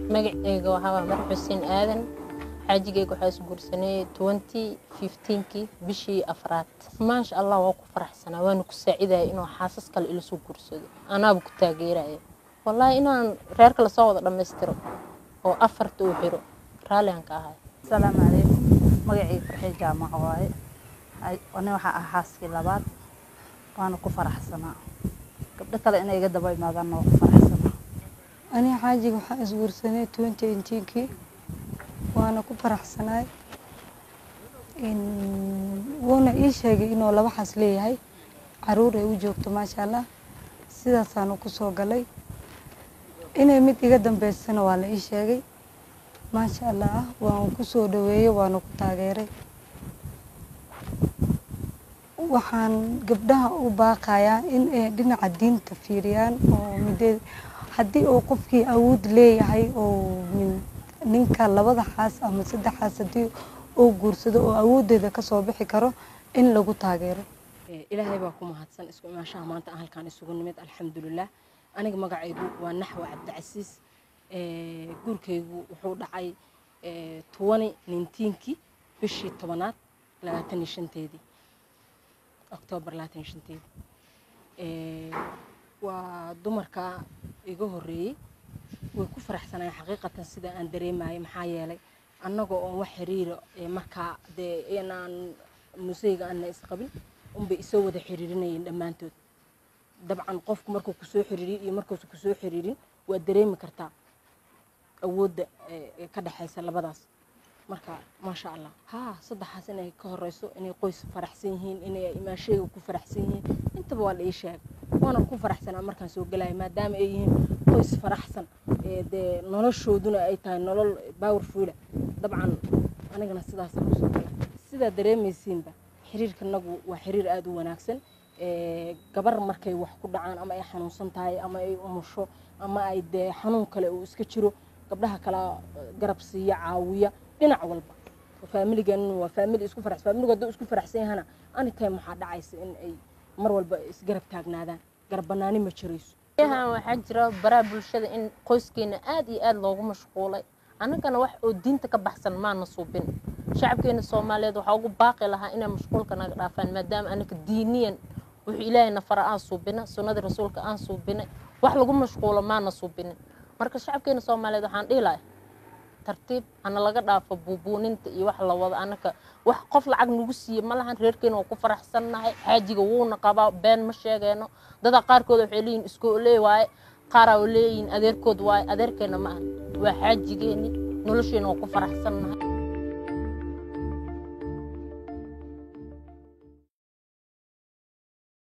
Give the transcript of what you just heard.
magaceyga waxaa mar xuseen aadan xaajigeyga waxaa isguursanay twenty fifteenkii bishii afraad maasha allah waa ku faraxsanaa waana ku saacidaya inuu xaasas kale ilasoo guursado anaaba ku taageeraya wallaahi inaan reerka lasoo wada dhammaystiro oo afarta uu xiro raalliaan ka ahay asalaamu calaykum magacii farxii jaamaco waaye ani waxaa ah xaaskii labaad waana ku faraxsanaa gabdho kale inay iga daba imaadaanna waa ku faraxsanaa aniga xaajiga waxaa isguursanay twenty eighteenkii waana ku faraxsanaay wuuna ii sheegay inuu laba xaas leeyahay caruur ay u joogto maasha allah sidaasaanu ku soo galay inay mid iga dambeysana waa la ii sheegay maasha allah waan ku soo dhaweeyey waana ku taageeray waxaan gabdhaha u baaqayaa in ay dhinaca diinta fiiriyaan oo mideed haddii uu qofkii awood leeyahay oo ninka labada xaas ama saddex xaas haddii uu guursado oo awooddeeda kasoo bixi karo in lagu taageero ilaahay baa ku mahadsan isku imaashaha maanta aan halkaan isugu nimid alxamdulilah aniga magacaygu waa naxwa cabdicasiis guurkaygu wuxuu dhacay tobani nintiinkii bishii tobanaad labaatan iyo shanteedii oktoobar labaatan iyo shanteedii waa dumarka iga horreeyey way ku faraxsanayeen xaqiiqatan sida aan dareemayay maxaa yeelay annagoo oon wax xiriira markaa dee inaan museyga aana isqabin unbay isoo wada xiriirinayeen dhammaantood dabcan qofku markuu kusoo xiriiriyo iyo markuusa kusoo xiriirin waa dareemi kartaa awoodda ka dhexaysa labadaas marka maasha allah haa saddexaas inay ka horeyso inay qoys faraxsan yihiin inay imaashayga ku faraxsan yihiin intaba waa la ii sheegay waana ku faraxsanaa markaan soo gelaya maadaama ay yihiin qoys faraxsan dee noloshooduna ay tahay nolol powerfula dabcan anigana sidaasaan kusoo galay sidaa dareemaysiinba xiriirkanagu waa xiriir aada u wanaagsan gabar markay wax ku dhacaan ama ay xanuunsan tahay ama ay umusho ama ay dee xanuun kale uu iska jiro gabdhaha kala garab siiya caawiya dhinac walba faamiligan waa faamili isku farax faamiligu hadduu isku faraxsan yahana anytime waxaa dhacaysa in ay mar walba isgarab taagnaadaan garab banaani ma jirayso yahan waxaa jira baraha bulshada in qoyskeena aad iyo aad loogu mashquulay annagana wax oo diinta ka baxsan maana suubin shacabkeena soomaaliyeed waxaa ugu baaqi lahaa inay mashquulka naga dhaafaan maadaama anaka diiniyan wuxuu ilaahay nafara aan suubina sunnadii rasuulka aan suubinay wax lagu mashquulo maana suubinin marka shacabkeena soomaaliyeed waxaan dhihi lahay tartiib hana laga dhaafo buubuuninta iyo wax la wado anaka wax qof lacag nagu siiye ma lahan reerkeena waa ku faraxsannahay xaajiga wuuna qabaa been ma sheegeeno dada qaarkood waxay leeyihin iskoolee waaye qaaraa leeyihin adeerkood waaye adeerkeena ma aha waa xaajigeeni nolosheena waa ku faraxsannahay